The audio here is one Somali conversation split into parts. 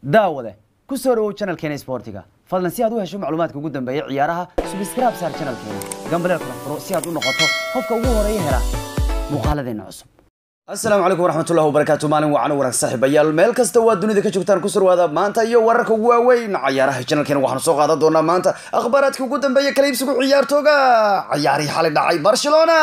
daawade ku soo dhawow channelkeena sportiga fadlan si aad u hesho macluumaadka ugu dambeeya ciyaaraha subscribe saar channelkeena gambaleel kala furo si aad u noqoto qofka ugu horeeya hela muuqaaladeena cusub asalaamu calaykum waraxmatullahi wabarakaatu maalin wacan wanaag saaxiibayaal meel kasta waa dunida ka joogtaan ku surwaada maanta iyo wararka ugu waaweyn cayaaraha channelkeena waxaanu soo qaadan doonaa maanta akhbaaraadka ugu dambeeya kala iibsigu ciyaartooga ciyaarihii xalay dhacay barcelona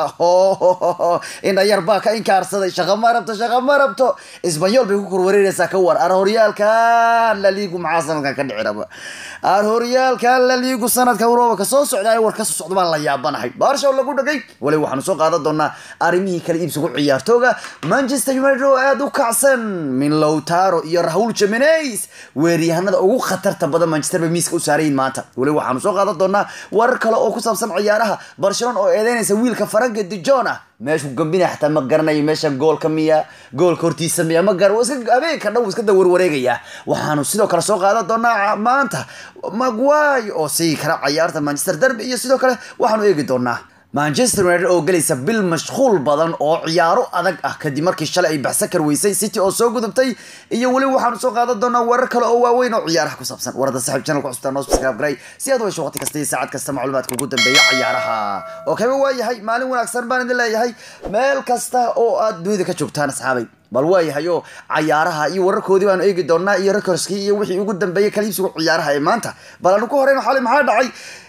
indha yar baa ka inkaarsaday shaqa ma rabto shaqa ma rabto isbanyool bay ku korwareereysaa ka war ar horyaalkan la liigu maxaa sanadkan ka dhici raba ar horyaalkan la liigu sanadka urooba ka soo socda war ka soo socda baan la yaabanahay barsha lagu dhagay wali waxaanu soo qaadan doonaa arrimihii kala iibsigu ciyaarto manchester united oo aada u kacsan min lowtaro iyo rahul jimenez weeryahanada ugu khatarta badan manchester bay miiska u saarayin maanta weli waxaanu soo qaadan doonaa warar kale oo ku saabsan ciyaaraha barcelona oo eedeynaysa wiilka faranka dijon ah meeshu gambina xataa ma garanayo meesha goolka miya goolka hortiisa miya ma gar habeenka dhan iska dawarwareegaya waxaanu sidoo kale soo qaadan doonaa maanta magway oo sii kara ciyaarta manchester derby iyo sidoo kale waxaanu eegi doonaa manchester united oo gelaysa bil mashquul badan oo ciyaaro adag ah kadib markii shalay ay baxsa karweysay city oo soo gudubtay iyo weli waxaanu soo qaadan doonaa warar kale oo waaweyn oo ciyaaraha ku saabsan warada saxiib channel ku xustaan noo subscribe garay si aad u hesho waqti kasta iyo saacad kasta macluumaadka ugu dambeeya ciyaaraha oo kaba waayahay maalin wanaagsan baan idin leeyahay meel kasta oo aad dunida ka joogtaan asxaabay bal waayahay oo cayaaraha iyo wararkoodii baanu eegi doonaa iyo recordskii iyo wixii ugu dambeeyay kaliibsigu ciyaaraha ee maanta bal aanu ku horeyno xalay maxaa dhacay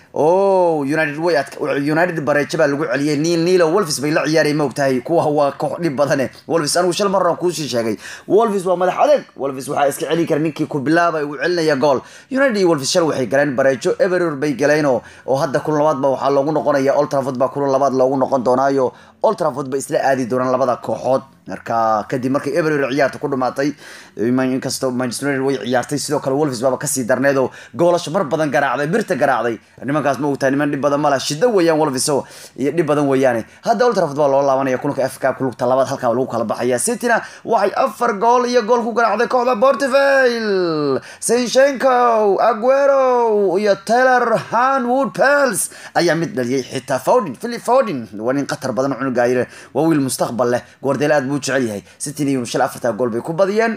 o united way adk united bareejo baa lagu celiyay niil niilo wolfis bay la ciyaaraya ma ogtahay kuwa waa koox dhib badane wolfis anigu shal marran kuusii sheegay wolfis waa madax adeeg wolfis waxaa iska celin kara ninkii ku bilaabay uu celinaya gool united iyo wolfis shal waxay galeen bareejo everor bay galeen oo oo hadda kulan labaad ba waxaa loogu noqonaya old trafford baa kulan labaad loogu noqon doonaayo old trafford bay isla aadi doonaan labada kooxood marka kadib markay everor ciyaarta ku dhumaatay inkastoo manchester united way ciyaartay sidoo kale wolfis baaba kasii darneed oo goolasho mar badan garaacday birta garaacday nimankaas ma ogtahay niman dhib badan mala shida weeyaan wolfis oo iyo dhib badan weeyaane hadda old trafford baa loo laabanaya kulanka f cup lugta labaad halkaa lagu kala baxaya cityna waxay afar gool iyo gool ku garaacday kooxda portivale sinchenko aguero iyo taylor hanwood pels ayaa mid dhaliyay xitaa fodin philip fodin waa nin qatar badan cunugaayire waa wiil mustaqbal leh goordeel aad buu u jecel yahay cityna iyo shal afartaa gool bay ku badiyeen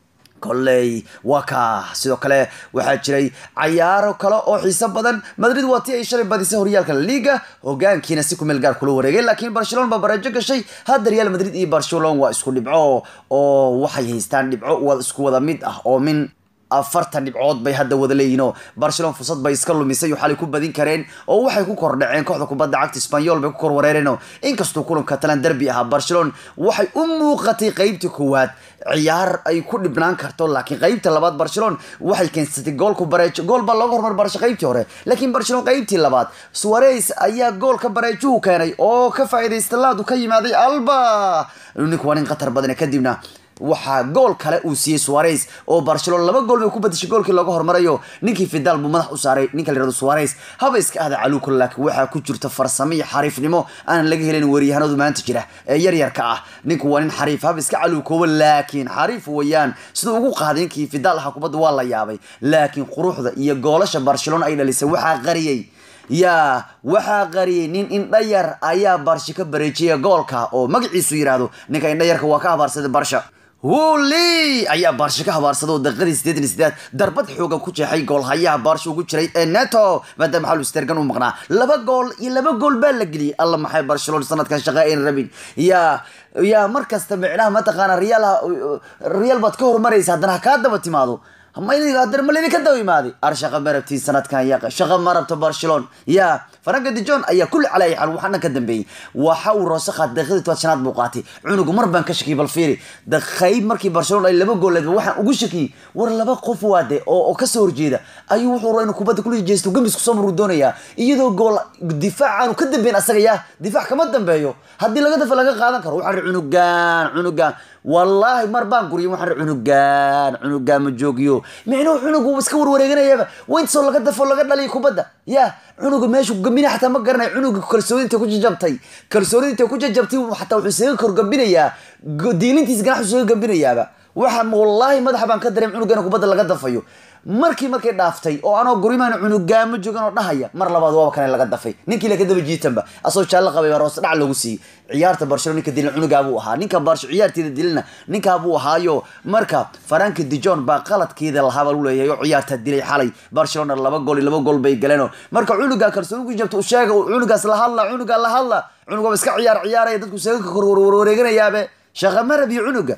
kolley waa ka sidoo kale waxaa jiray cayaaro kale oo xiiso badan madrid waa tii ay shalay badisay horyaalka liga hogaankiina si kumeel gaar kula wareegay laakiin barcelona baa bareejo gashay hadda real madrid iyo barcelona waa isku dhibco oo waxay haystaan dhibco wad isku wada mid ah oo min afartan dhibcood bay hadda wada leeyihin oo barcelona fursad bay iska lumisay oo xalay ku badin kareen oo waxay ku kordhaceen kooxda kubadda cagta spanyol bay ku kor wareereen oo inkastuu kulanka talan derby ahaa barcelona waxay u muuqatay qeybtii koowaad ciyaar ay ku dhibnaan karto laakiin qeybta labaad barcelona waxay keensatay goolku bareejo gool baa looga hormar barsho qeybtii hore laakiin barcelona qeybtii labaad suarez ayaa goolka bareejuhu keenay oo ka faa'iidaysta laadu ka yimaaday alba ninku waa nin khatar badane kadibna waxaa gool kale uu siiyey suarez oo barcelona laba gool bay ku badishay goolkii looga hormarayo ninkii fidal buu madax u saaray ninka la yirahdo suarez haba iska ahda caluuka laakiin waxaa ku jirta farsamo iyo xariifnimo aanan laga helin weeryahanadu maanta jira ee yaryarka ah ninku waa nin xariif haba iska caluukooba laakiin xariif weeyaan siduu ugu qaaday ninkii fidal ahaa kubadda waa la yaabay laakiin quruxda iyo goolasha barcelona ay dhalisay waxaa qariyey yaa waxaa qariyay nin indhayar ayaa barshi ka bareejiyay goolka oo magaciisu yidhaahdo ninka indhayarka waa ka habaarsaday barsha wuli ayaa baarsha ka habaarsada oo daqiiqadii sideetan iyo sideed darbad xoogan ku jeexay goolhayaha baarsha ugu jiray ee neto maadaama xalu stergan u maqnaa laba gool iyo laba gool baa la geliyay alla maxay barcelona sanadkan shaqa ayn rabin yaa yaa mar kasta micnaha mataqaana real real baad ka horumaraysa haddana ha kaa daba timaado haddana ma laydinka daba imaaday ar shaqa ma rabtiin sanadkan yaqa shaqa ma rabto barcelona yaa faranka dijon ayaa kulli calay xal waxaana ka dambeeyey waxa uu roose qaat daqiiqadii tobaad shanaad buu qaatay cunugu mar baan ka shakiyay bal fiiri qayb markii barcelona ay laba gooleed waxaan ugu shakiyey war laba qof waade oo oo kasoo horjeeda ayuu wuxuu rabaa inuu kubadda kula jeesto gambis kusoo maruu doonayaa iyadoo gool difaac aanu ka dambeyn asaga yaa difaac kama dambeeyo haddii laga dafa laga qaadan karo waxaan ri cunugaan cunugaan wallaahi mar baan guriyo waxaan ri cunugaan cunugaan ma joogiyo micnuhu cunugu iska warwareeganayaba wayntasoo laga dafo laga dhaliyo kubadda ya cunuga meeshu gambina xataa ma garanay cunuga kalsoonidinta ku jajabtay kalsoonidinta ku jajabtay xataa wuxuu isaga korgambinayaa diilintiis ganaxu isaga gambinayaaba waxa wallaahi madaxa baan ka dareem cunugan kubadda laga dafayo markii markay dhaaftay oo anoo gurimaan cunugaamo joogan oo dhahaya mar labaad waaba kane laga dafay ninkii la ka daba jiitanba asoo jaallo qabay baa roose dhac loogu siiyey ciyaarta barcelona ninka dilan cunugaabuu ahaa ninka barsho ciyaarteeda dilana ninkaabuu ahaayo marka faranka dijon baa qaladkeeda lahaabaa lu leeyahay oo ciyaarta dilay xalay barcelona laba gool iyo laba gool bay galeenoo marka cunugaa kalsoonigu jabta sheega cunugaas la hadla cunugaa la hadla cunugaba iska ciyaar ciyaaraya dadku seeganka korwarwareeganayaabe shaqa marab iyo cunuga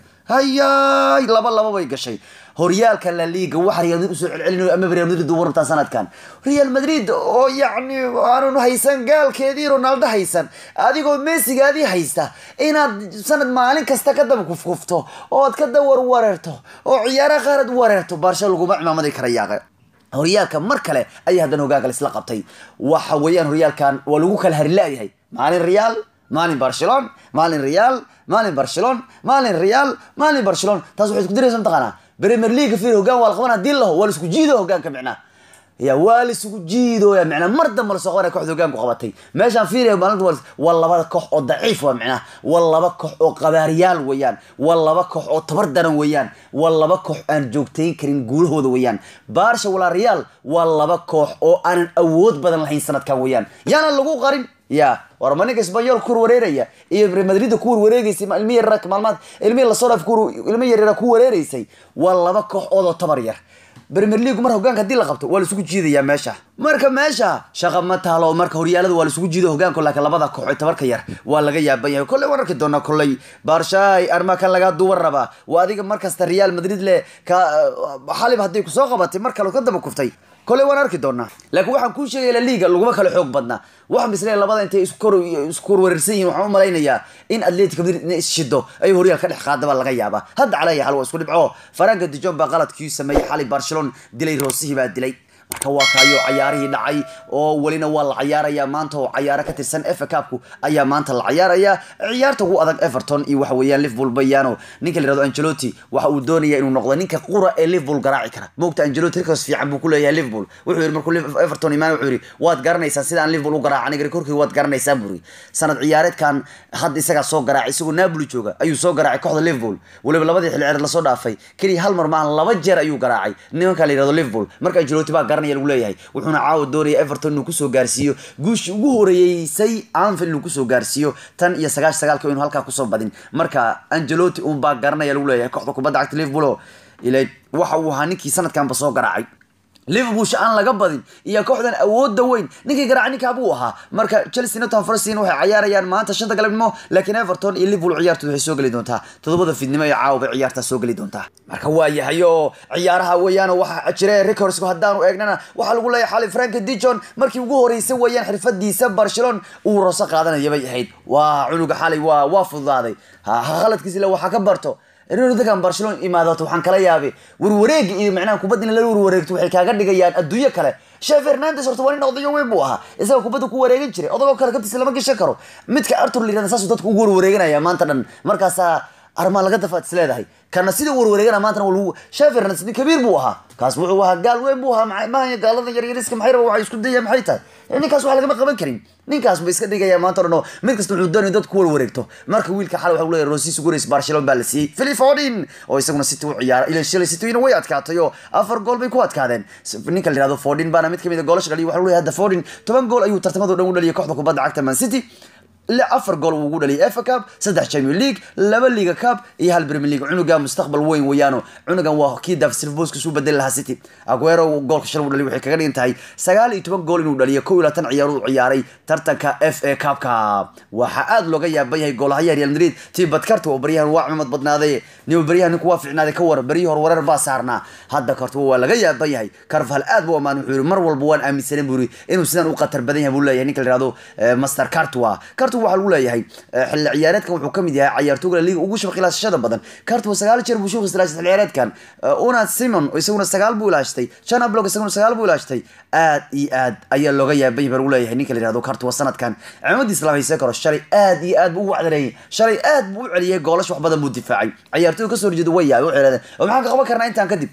hayaay laba laba bay gashay horyaalka la liga waxa real madrid usoo celcelinayo ama real madrid uu rabtaa sanadkan real madrid oo yacni aanun haysan gaalkeedii ronaldo haysan adigoo messigaadii haysta inaad sanad maalin kasta ka daba kufkufto ood ka dawar wareerto oo ciyaaraha qaarad wareerto baarsha laguma cimaamadi kara yaaqe horyaalka mar kale ayaa haddana hogaankale isla qabtay waxa weeyaan horyaalkan waa lagu kala harilaayahay maalin real maalin barcelon maalin real maalin barcelon maalin real maalin barcelon taas waxay isku diraysa mataqaanaa premier league fir hogaan waa la qabanaa dil laho waa la isku jiido hogaanka micnaa ya waa la isugu jiidooya micnaa mar damba lasoo qabanaya kooxda hogaanku qabatay meeshaan fiiraya maalinta waa waa labada koox oo daciif waa micnaa waa laba koox oo qabaariyaal weeyaan waa laba koox oo tabar daran weeyaan waa laba koox aan joogtayn karin guulahooda weeyaan baarsha walaa real waa laba koox oo aanan awood badan lahayn sanadkan weeyaan yaana lagu qarin ya war ma ninka sbanyol ku warwareeraya iyo madrid ku warwareegaysay ilmi yar maalmaad ilmi lasoo dhaaf ilmi yaryara ku wareereysay waa laba koox oodoo tabar yar premier league mar hogaanka hadii la qabto waa laisugu jiidayaa meesha marka meesha shaqa ma taalo marka horyaalada waa laisugu jiido hogaanku laakiin labada koox ee tabarka yar waa laga yaaban yahay kolley waan arki doonaa kolley baarshaay arma kan lagaa duwan rabaa waa adiga markasta real madrid le ka xalib haddii kusoo qabatay mar kale ka daba kuftay kolley waan arki doonaa laakiin waxaan kuu sheegaya la liga laguma kala xoog badnaa waxaan bisle labada intay isku warwarsan yihin waxaan u malaynayaa in atletic madrid ina isshido ay horyaal ka dhex qaadaba laga yaabaa hadda calaya xal waa isku dhibco faranka dijon baa qaladkii sameeyey xalay barcelona dilay roosihii baa dilay marka waa kaayo cayaarihii dhacay oo welina waa la cayaarayaa maanta oo cayaaro ka tirsan efa cupku ayaa maanta la cayaarayaa ciyaarta ugu adag everton iyo waxa weeyaan liverpool bayano ninka la yirahdo angelotti waxa uu doonaya inuu noqdo ninka qura ee liverpool garaaci kara moogta angelotti rikos fiican buu ku leeyahay liverpool wuxuu yidhi markuu everton imaan wuxuu yidhi waad garanaysaan sidaan liverpool u garaaca aniga korkii waad garanaysaan buri sanad ciyaareedkan hadda isagaa soo garaacay isagoo napoli jooga ayuu soo garaacay kooxda liverpool weliba labadii xilli ciyaareed lasoo dhaafay keliya hal mar maahan laba jeer ayuu garaacay nimanka la yirahdo liverpool marka angelotti baa lagu leeyahay wuxuuna caawa doonaya everton inuu kusoo gaarsiiyo guushii ugu horeeyeysay anfield inuu kusoo gaarsiiyo tan iyo sagaash sagaalka inuu halkaa kusoo badin marka angelotti un baa garanaya lagu leeyahay kooxda kubadda cagta liverpool oo ila waxa uu ahaa ninkii sanadkanba soo garaacay liverpool aan laga badin iyo kooxdan awoodda weyn ninkii garaaca ninkaa buu ahaa marka chelsea nottingham forest waxay cayaarayaan maanta shanta galabnimo laakiin everton iyo liverpool ciyaartooda waxay soo geli doontaa toddobada fiidnimo ee caawa bay ciyaartaa soo geli doontaa marka waa yahay oo ciyaaraha weeyaan waxa jira records haddaanu eegnana waxaa lagu leeyahay xali frank dijon markii ugu horeysay weeyaan xirfadiisa barcelona uu roso qaadanaya bay ahayd waa cunuga xalay waa waa fududaaday khaladkiisa le waxaa ka barto dadkan barcelona imaadato waxaan kala yaabay warwareega iyo macnaha kubadda in lala warwareegto waxay kaaga dhigayaan adduunyo kale shee fernandes horta waa nin odayo weyn buu ahaa isaga kubadda ku wareegan jiray odagoo kale kabtiisa lama gashan karo midka artur la yirahda saasuu dadku ugu warwareeganaya maanta dhan markaasaa armaa laga dafaad is leedahay kana sidii warwareegana maantana waa lagu shee fernandes nin kabiir buu ahaa kaas wuxuu ahaa gaal weyn buu ahaa maha gaalada yaryariska maxay raba waxay isku dayaan maxay tahay ninkaas wax lagama qaban karin ninkaas ba iska dhigaya maanta dhan oo mid kasta wuxuu doonaya dadku ku warwareegto marka wiilka xal waxa uu leeyahay rosis gureys barcelona baa la siiyey philip foden oo isaguna city u ciyaara ila shalay city way adkaatay oo afar gool bay ku adkaadeen ninka la yirahdo foden baana mid kamid a goolasha dhaliya waxa uu leeyahay hadda foden toban gool ayuu tartamada dhan u dhaliyay kooxda kubadda cagta man city afar gool uu ugu dhaliyay FA Cup saddex Champions League laba Liga Cup iyo hal Premier League cunuga mustaqbal weyn weeyaano cunugan waa kii David Silva booska soo bedel lahaa City Aguero goolka shal uu dhaliyay waxay kaga dhigan tahay sagaal iyo toban gool inuu dhaliyo kow iyo labaatan ciyaar uu ciyaaray tartanka FA Cup-ka waxa aad looga yaabay yahay goolaha Real Madrid tii badkarta oo baryahan waa cimad badnaaday nin baryahan ninku waa fiicnaaday ka war baryaha hor wareer baa saarnaa hadda kartu waa laga yaabay yahay Carvajal aad buu amaan wuxuu mar walba waan aaminsanay buu inuu sidan u qatar badan yahay buu leeyahay ninka la yiraahdo Master Cartua Cartua waxaa lagu leeyahay xilli ciyaareedkan wuxuu kamid yahay ciyaartooyga liiga ugu shabaq ilaashashada badan Cartua sagaal jeer buu shuuqis ilaashay xilli ciyaareedkan una Simon isaguna sagaal buu ilaashtay Chana Block isaguna sagaal buu ilaashtay aad iyo aad ayaa looga yaabay baa lagu leeyahay ninka la yiraahdo Cartua sanadkan cimadiisa lama haysan karo shalay aad iyo aad buu u wacdareeyay shalay aad buu u celiyay goolash wax badan buu difaacay ciyaartooyga kasoo horjeeda way yaabay waxay yiraahdeen oo maxaan ka qaban karnaa intaan kadib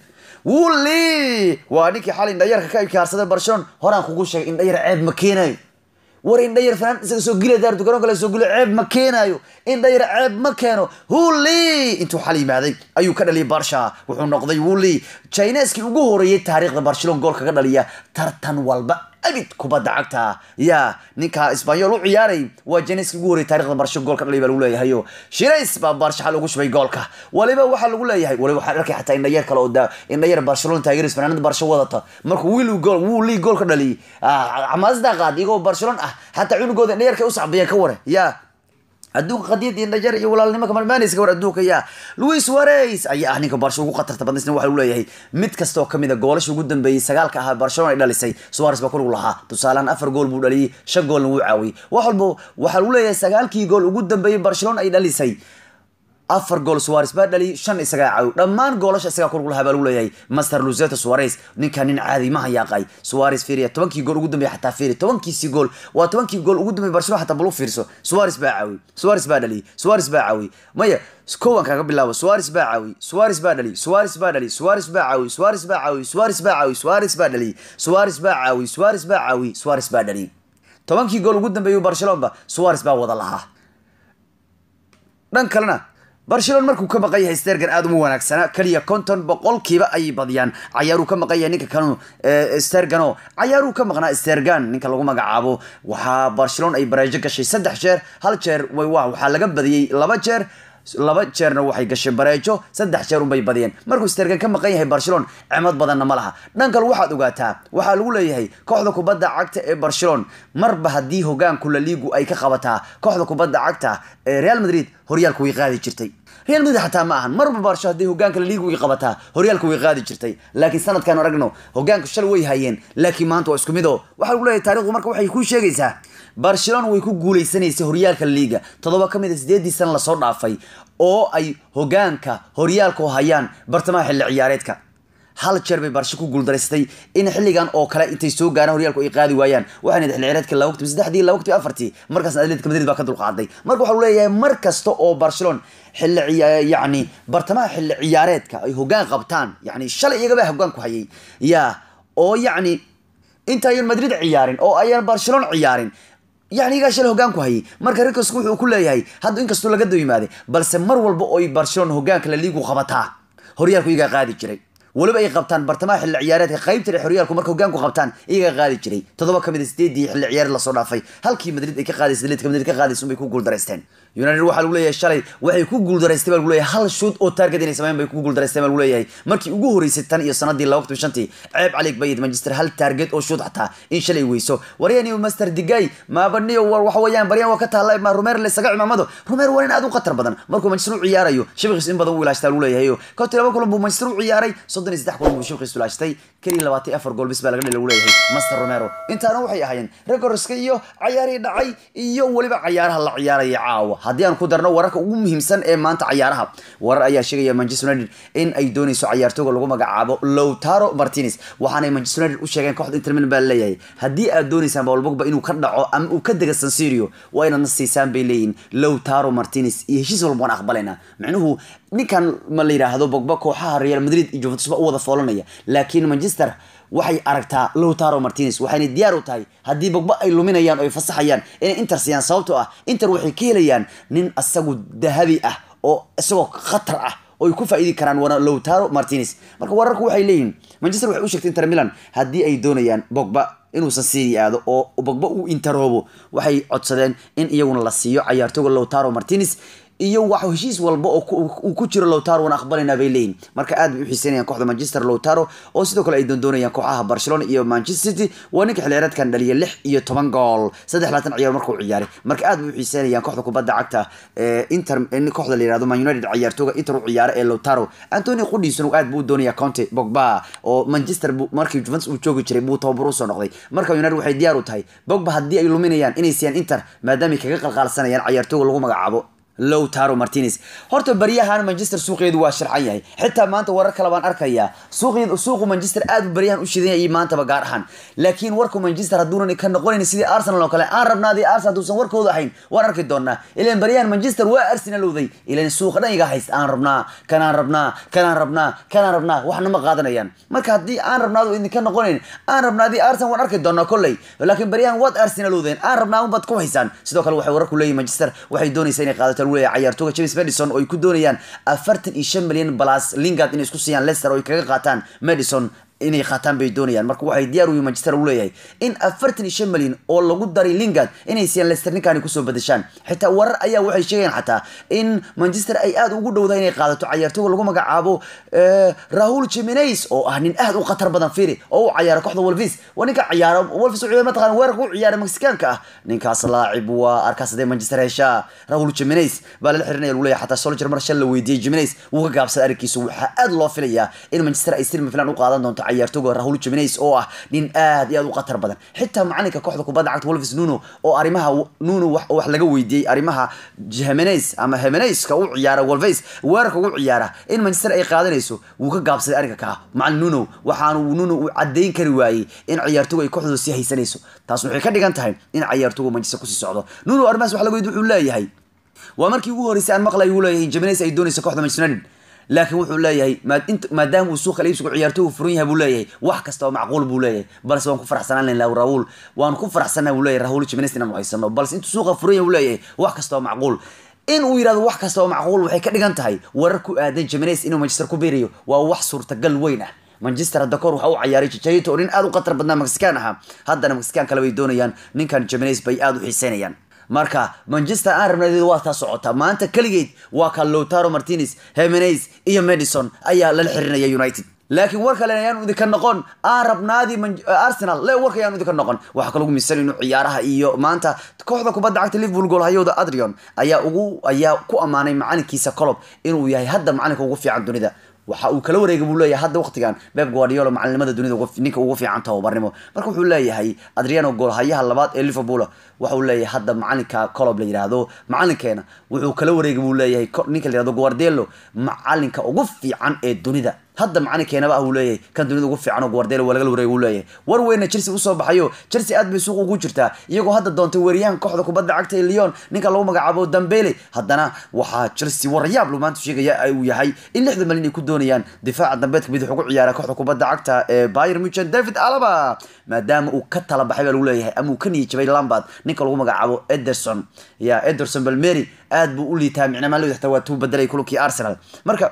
wuli waa ninkii xalay indhayarka ka ibkaarsaday barcelona horaan kugu sheegay indhayar ceeb ma keenayo war indhayar fanaan isaga soo gila daartu garoon kale soo gilo ceeb ma keenayo indhayar ceeb ma keeno huli intuu xal yimaaday ayuu ka dhaliyay barsha wuxuu noqday wuli chineskii ugu horeeyey taariikhda barcelona gool kaga dhaliya tartan walba abid kubadda cagta ya ninka isbanyol u ciyaaray waa jeniski ugu horreyay taarikhda barsho gool ka dhalay baa lagu leeyahayo shirays baa barsha xal ugu shubay goolka waliba waxaa lagu leeyahay waliba waxaan arkay xataa indhayar kale oo da indhayar barcelona taageeris fanaanada barsho wadata markuu wiil gool wuu lii gool ka dhaliyay xamaasada qaad iyagoo barcelona ah xataa cunugooda indhayarka u sacbiyeen ka ware ya adduunka qadiyad iyo dhajar iyo walaalnimo kamarmaanaysa war adduunka yaa louis suarez ayaa ah ninka barsho ugu khatarta badnaysna waxa lagu leeyahay mid kasta oo kamid a goolasha ugu dambeeyey sagaalka ahaa barcelona ay dhalisay suarez baa kuligu lahaa tusaalehaan afar gool buu dhaliyey shan goolna wuu caawiyey wax walba waxaa lagu leeyahay sagaalkii gool ugu dambeeyey barcelona ay dhalisay afar gool suarez baa dhaliyay shan isagaa caawi dhammaan goolasha isagaa kulug lahaa baa lagu leeyahay master luzeto suarez ninka nin caadi ma hayaaqay suarez fiiriya tobankii gool ugu dambeeyay xataa fiiri tobankiisii gool waa tobankii gool ugu dambeeyay barcelona xataa bal u fiirso suarez baa caawi suarez baa dhaliyay suarez baa caawi maya kowan kaga bilaabo suarez baa caawi suarez baa dhali suarez baa dhali suarez baa caawi suarez baa caawi suarez baa caawi suarez baa dhali suarez baa caawi suarez baa caawi suarez baa dhali tobankii gool ugu dambeeyay barcelona suarez baa wada lahaa dhan kalena barcelona markuu ka maqan yahay stergan aada uma wanaagsana keliya konton boqolkiiba ayay badiyaan cayaaruu ka maqan yahay ninka kanu stergano cayaaruu ka maqnaa stergan ninka lagu magacaabo waxaa barcelona ay bareejo gashay saddex jeer hal jeer waxaa laga badiyey laba jeer laba jeerna waxay gashay bareejo saddex jeer unbay badiyeen markuu stergan ka maqan yahay barcelona cimad badanna ma laha dhan kale waxaad ogaataa waxaa lagu leeyahay kooxda kubadda cagta ee barcelona marba haddii hogaanku la liigu ay ka qabataa kooxda kubadda cagta ee real madrid horyaalku way qaadi jirtay real madrid xataa ma ahan marba barsho haddii hogaanka la liigu ay qabataa horyaalku way qaadi jirtay laakiin sanadkan aragno hogaanku shalay way hayeen laakiin maanta waa isku mid oo waxaa lagu leeyahay taarikhdu marka waxay ku sheegaysaa barcelona way ku guuleysanaysay horyaalka liiga toddoba ka mid a sideedii sana lasoo dhaafay oo ay hogaanka horyaalku hayaan bartamaha xilli ciyaareedka hal jeer bay barsho ku guuldaraystay in xilligan oo kale intay soo gaaraan horyaalku ay qaadi waayaan waxayna xilli ciyaareedka laba waqti saddexdii laba waqti afartii markaasna atletica madrid baa ka dulqaaday marka waxaa leeyahay mar kasta oo barcelona xilli yacni bartamaha xilli ciyaareedka ay hogaan qabtaan yacni shalay iyagaba hogaan ku hayay yaa oo yacni intaayan madrid ciyaarin oo ayaan barcelona ciyaarin yani igaa shalay hogaan ku hayay marka rikosku wuxuu ku leeyahay hadda inkastoo laga daba yimaaday balse mar walba oo ay barcelona hogaanka la liigu qabataa horyaalku iyagaa qaadi jiray weliba ay qabtaan bartamaha xilli ciyaareedka qaybta dhexe horyaalku marka hogaanku qabtaan iyagaa qaadi jiray toddoba ka mid a sideedii xilli ciyaareed lasoo dhaafay halkii madrid ay ka qaadaysa atletica madrid ka qaadaysa unbay ku guuldaraysteen united waxaa lagu leeyahay shalay waxay ku guuldaraystay baa lagu leeyahay hal shoot oo target inay sameyn bay ku guuldaraysteen baa lagu leeyahay markii ugu horeysay tan iyo sanadii laba waqti shantii ceeb caliig bayid manchester hal target oo shoot xataa in shalay weyso waryaniyo master digay maabaniyo war waxa weeyaan baryan waa ka taalla ma rumeer la isaga cimaamado rumeer waa nin aad u khatar badan markuu manchester u ciyaarayo shabiqiis in badan u ilaashtaa lagu leeyahay kontii laba kulan buu manchester u ciyaaray soddon iyo saddex kulan buu shabiqiis ilaashtay keliya labaatan iyo afar gool bis baa laga dhali lagu leeyahay master romero intaana waxay ahaayeen records-ka iyo cayaarihii dhacay iyo weliba cayaaraha la ciyaaraya caawa haddii aan ku darno wararka ugu muhiimsan ee maanta cayaaraha warar ayaa sheegaya manchester united in ay dooneyso cayaartooga lagu magacaabo lowtaro martinez waxaanay manchester united u sheegeen kooxda inter milan baa leeyahay haddii aad dooneysaan paul pogba inuu ka dhaco ama uu ka dega san sirio waa inaad na siisaan bay leeyihin lowtaro martinez iyo heshiis walba waan aqbalaynaa micnuhu ninkan ma la yidhaahdo bogba kooxaha real madrid iyo juventus ba u wada foolanaya laakiin manchester waxay aragtaa lowtaro martinez waxayna diyaar u tahay haddii bogba ay luminayaan oo ay fasaxayaan inay inter siiyaan sababtoo ah inter waxay ka helayaan nin asagu dahabi ah oo isagoo khatar ah oo ay ku faa'iidi karaan wana lowtaro martinez marka wararku waxay leeyihin manchester waxay u sheegtay inter milan haddii ay doonayaan bogba inuusan siri aado oo bogba uu interoobo waxay codsadeen in iyaguna la siiyo cayaartooga lowtaro martinez iyo wax heshiis walba oo uu ku jiro lowtaro waan aqbalaynaa bay leeyihin marka aad bay u xiiseynayaan kooxda manchester lowtaro oo sidoo kale ay doondoonayaan kooxaha barcelona iyo manchester city waa ninka xilciyaareedkan dhaliya lix iyo toban gool saddex laatan ciyaar markuu ciyaaray marka aad bay u xiiseynayaan kooxda kubadda cagta inter kooxda la yihahdo man united ciyaartooga inter u ciyaara ee lowtaro antony qudhiisuna aad buu u doonaya conte bogba oo manchester markii juventus uu joogi jiray buu tababar usoo noqday marka united waxay diyaar u tahay bogba haddii ay luminayaan inay siiyaan inter maadaamay kaga qalqaalsanayaan ciyaartooga lagu magacaabo lowtaro martinez horta baryahan manchester suuqeedu waa sharcan yahay xitaa maanta warar kale baan arkayaa suuqeed suuqu manchester aad buu baryahan u shidan yahay maantaba gaar ahaan laakiin warku manchester hadduunan ka noqonayn sidii arsenal oo kale aan rabnaadii arsenal hadduusan warkooda ahayn waan arki doonaa ilan baryahan manchester waa arsenalowday ilan suuqa dhan iga hayst aan rabnaa kanaan rabnaa kanaan rabnaa kanaan rabnaa waxna ma qaadanayaan marka haddii aan rabnaado idinka noqonayn aan rabnaadii arsenal waan arki doonaa kolley laakiin baryahan waad arsenalowdeen aan rabnaa unbaad ku haysaan sidoo kale waxay wararku leeyihin manchester waxay doonaysaa inay qaadato lagu leeyahay cayaartooga james madison oo ay ku doonayaan afartan iyo shan milyan balas lingard inay isku siiyaan leicester oo ay kaga qaataan madison inay qaataan bay doonayaan marka waxay diyaar u yihin manchester u leeyahay in afartan iyo shan milyan oo lagu daray lingard inay siiyaan leicester ninkaani kusoo badashaan xitaa warar ayaa waxay sheegayaan xataa in manchester ay aad ugu dhowdahay inay qaadato cayaartooga lagu magacaabo rahul jimenez oo ah nin aad u khatar badan firi oo u cayaara kooxda wolvis waa ninka ciyaaro wolvis u mataqana weerarka u ciyaara mexicaanka ah ninkaas laacib waa arkaas hadee manchester heshaa rahul jimenez baa lala xirinaya lagu leeyahay xataa soldier mar shal la weydiiyey jimenez wuu ka gaabsaday arrinkiisa waxaa aad loo filayaa in manchester ay silmi filan u qaadan doonto cayaartooga rahul jimenez oo ah nin aad iyo aad u khatar badan xitaa macalinka kooxda kubadda cagta wolves nuno oo arrimaha nuno wax wax laga weydiiyey arrimaha jimenez ama jimenezka u ciyaara wolves weerarka ugu ciyaara in manchester ay qaadanayso wuu ka gaabsaday arrinka kaa macalin nuno waxaanu nuno uu caddayn kari waayey in ciyaartooga ay kooxdooda sii haysanayso taas waxay ka dhigan tahay in ciyaartooga manchester kusii socdo nuno arrimahaas wax laga weydiy wuxuu leeyahay waa markii ugu horreysay aan maqlay uu leeyahay in jimenez ay doonayso kooxda manchester united laakiin wuxuu leeyahay maadaama uu suuqa iibsigu ciyaartoogu furan yahay buu leeyahay wax kasta oo macquul buu leeyahay balse waan ku faraxsanaan lahaa raul waan ku faraxsanaa buu leeyahay rahul jimenez inaanu haysano balse intuu suuqa furan yahay buu leeyahay wax kasta oo macquul in uu yidhahdo wax kasta oo macquul waxay ka dhigan tahay warar ku aadan jimenez inuu manchester ku biirayo waa wax suurtagal weyn ah manchester hadda kahor waxa u cayaaray jajayito oo nin aad u khatar badnaa mexican ahaa haddana mexican kale bay doonayaan ninkan jimenez bay aad u xiiseynayaan marka manchester aan rabnadeedu waa taa socotaa maanta keligeed waa ka lowtaro martinez hemenez iyo madison ayaa lala xirinaya united laakiin war kale ayaan idinka noqon aan rabnaadii arsenal le warka ayaan idinka noqon waxaa kaloo misan inuu ciyaaraha iyo maanta kooxda kubadda cagta liverpool goolhayooda adrian ayaa ugu ayaa ku ammaanay macalinkiisa colob inuu yahay hadda macalinka ugu fiican dunida waxa uu kala wareegay buu leeyahay hadda waqtigan beb guardiola macalinimada dunida ninka ugu fiican tababarnimo marka wuxuu leeyahay adriano goolhayaha labaad ee liverpool waxa uu leeyahay hadda macalinka colob la yidhaahdo macalinkeena wuxuu kala wareegay buu leeyahay ninka la yihahdo guardelo macalinka ugu fiican ee dunida hadda macalinkeenaba ah uu leeyahay kan dunida ugu fiican oo guardelo waa lagala wareegay uu leeyahay war weyna chelsea usoo baxayo chelsea aad bay suuq ugu jirtaa iyagoo hadda doontay weeryahan kooxda kubadda cagta ee lyon ninka lagu magacaabo dambele haddana waxaa chelsea warayaab lu maanta sheegaya uu yahay in lixda malin ay ku doonayaan difaaca dambeedka bidix ugu ciyaara kooxda kubadda cagta ee bayer muchen david alaba maadaama uu ka tala baxay baa lagu leeyahay ama uu ka niyijabay lambard ninka lagu magacaabo ederson ya ederson balmeri aad buu u liitaa micnamaa xataa waa tuu bedelay kulankii arsenal marka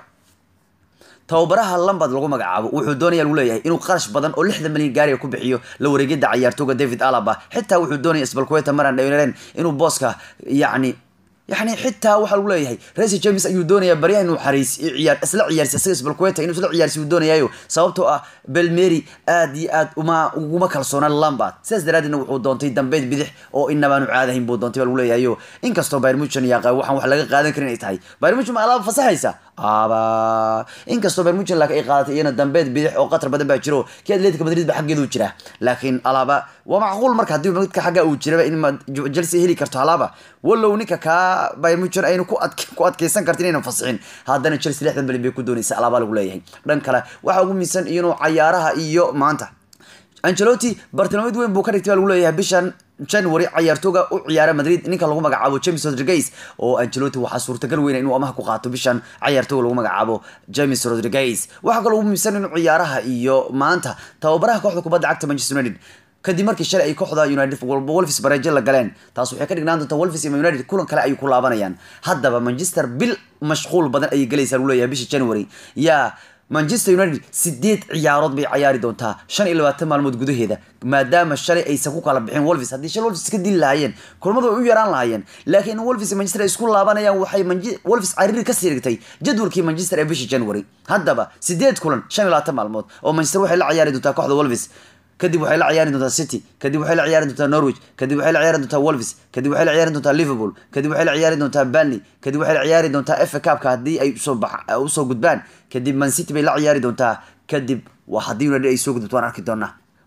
tababaraha lambard lagu magacaabo wuxuu doonaya lagu leeyahay inuu qarash badan oo lixdan milyan gaariga ku bixiyo la wareegida cayaartooga david alaba xitaa wuxuu doonaya sbalqueta maran dhawinaren inuu booska yacni yani xitaa waxaa lagu leeyahay resi james ayuu doonayaa baryaha inuu xariis ciyaar isla ciyaarsi isaga sbalqueta inuu isla ciyaarsi uu doonayaayo sababtoo ah belmeri aad iyo aad uma uguma kalsoona lambard sidaas daraadeedna wuxuu doontay dambeed bidix oo inabaanu caadahayn buu doontay baa lagu leeyahayo inkastoo bayr muchen yaqa waxaan wax laga qaadan karin ay tahay bayr muchen ma alaaba fasaxaysa aba inkastoo bayr muchen laakiin ay qaadatay iyana dambeed bidix oo qatar badan baa jiro kii atletica madrid ba xaggeedu jira laakiin alaaba waa macquul marka haddii midka xagga uu jiraba in chelsea heli karto alaaba walow ninka kaa bayr muchen aynu ku ku adkeysan kartin inaynan fasixin haddana chelsea lixdan bilyan bay ku doonaysa alaaba lagu leeyahay dhan kale waxaa ugu miisan inuu cayaaraha iyo maanta angelotti bartilmaamid weyn buu ka dhigtay baa lagu leeyahay bishan january cayaartooga u ciyaara madrid ninka lagu magacaabo james rodriguez oo angelotti waxaa suurtagal weyna inuu amaha ku qaato bishan cayaartooga lagu magacaabo james rodriguez waxaa kaloo ugu miisan inuu ciyaaraha iyo maanta tababaraha kooxda kubadda cagta manchester united kadib markii shalay ay kooxda united wolves bareejo la galeen taas waxay ka dhignaan doontaa wolves iyo united kulan kale ayay ku laabanayaan haddaba manchester bil mashquul badan ayay galaysaa lagu leeyahay bisha january yaa manchester united sideed ciyaarood bay cayaari doontaa shan iyo labaatan maalmood gudaheeda maadaama shalay aysan ku kala bixin wolves haddii shalay wolves iska dili lahaayeen kulamadu way u yaraan lahaayeen laakiin wolves iyo manchester ay isku laabanayaan waxay wolves cariiri kasii dhigtay jadwalkii manchester ee bishii january haddaba sideed kulan shan iyo labaatan maalmood oo manchester waxay la ciyaari doontaa kooxda wolves kadib waxay la ciyaari doontaa city kadib waxay la ciyaari doontaa norwich kadib waxay la ciyaari doontaa wolves kadib waxay la ciyaari doontaa liverpool kadib waxay la ciyaari doontaa burnley kadib waxay la ciyaari doontaa fa cupka haddii ay usoo bax usoo gudbaan kadib man city bay la ciyaari doontaa kadib waa haddii united ay soo gudubto waan arki doonaa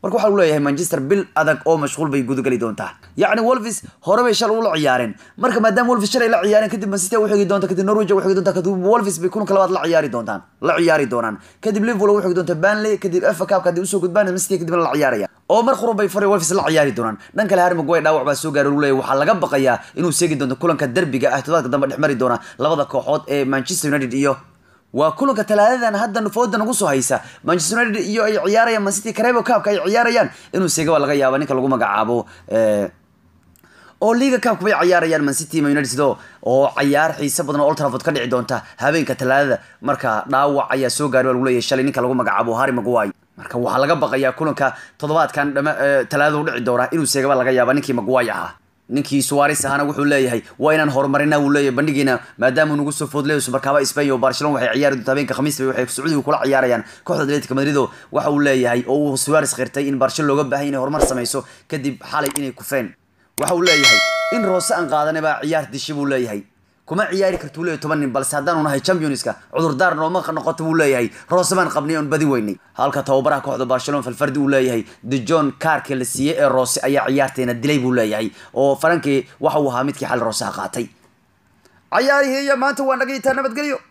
marka waxaa lagu leeyahay manchester bil adag oo mashquul bay gudageli doontaa yacni wolves hore bay shalay ula ciyaareen marka maadaama wolves shalay la ciyaareen kadib mancity u xigi doonta kadib norwich u xigi doonta kadib wolves bay kulanka labaad la ciyaari doontaan la ciyaari doonaan kadib liverpool u xigi doonta banley kadib fa cupka haddii usoo gudbaan mancity kadibna la ciyaaraya oo mar qurun bay fari wolves la ciyaari doonaan dhan kale harry maguire dhaawac baa soo gaaray lagu leeyahay waxaa laga baqayaa inuu seegi doonto kulanka derbiga ah todobaadka dambe dhex mari doona labada kooxood ee manchester united iyo waa kulanka talaadadan hadda fooda nagu soo haysa manchester united iyo ay ciyaarayaan mancity carebo cupka ay ciyaarayaan inuu seega waa laga yaaba ninka lagu magacaabo oo liga cupka bay ciyaarayaan mancity united oo cayaar xiise badan oo old trafford ka dhici doonta habeenka talaadada marka dhaawac ayaa soo gaaray waa lagu leeyahay shalay ninka lagu magacaabo harry maguire marka waxaa laga baqayaa kulanka toddobaadkan dhama talaadada u dhici doona inuu seegaba laga yaaba ninkii maguire ahaa ninkii suares ahana wuxuu leeyahay waa inaan horumarina wuu leeyahay bandhigiina maadaama nagu soo foodleyo subarkaaba spain oo barcelona waxay ciyaari doonta habeenka khamiis bay waxay sacuudiga kula ciyaarayaan kooxda atletico madrid oo waxa uu leeyahay oo uu suares qirtay in barcelona looga baahay inay horumar samayso kadib xalay inay kufeen waxa uu leeyahay in roose aan qaadanay baa ciyaar dishi buu leeyahay kuma ciyaari kartuu leeyahay toban nin balse haddaanu nahay championska cudurdaar nooma noqoto buu leeyahay roose baan qabnay oon badi weynay halka tababaraha kooxda barcelona falfardi uu leeyahay de john carke la siiyey ee roose ayaa ciyaarteena dilay buu leeyahay oo farankii waxa uu ahaa midkii xal rooseha qaatay cayaarihii iyo maanta waa naga yitaa nabadgelyo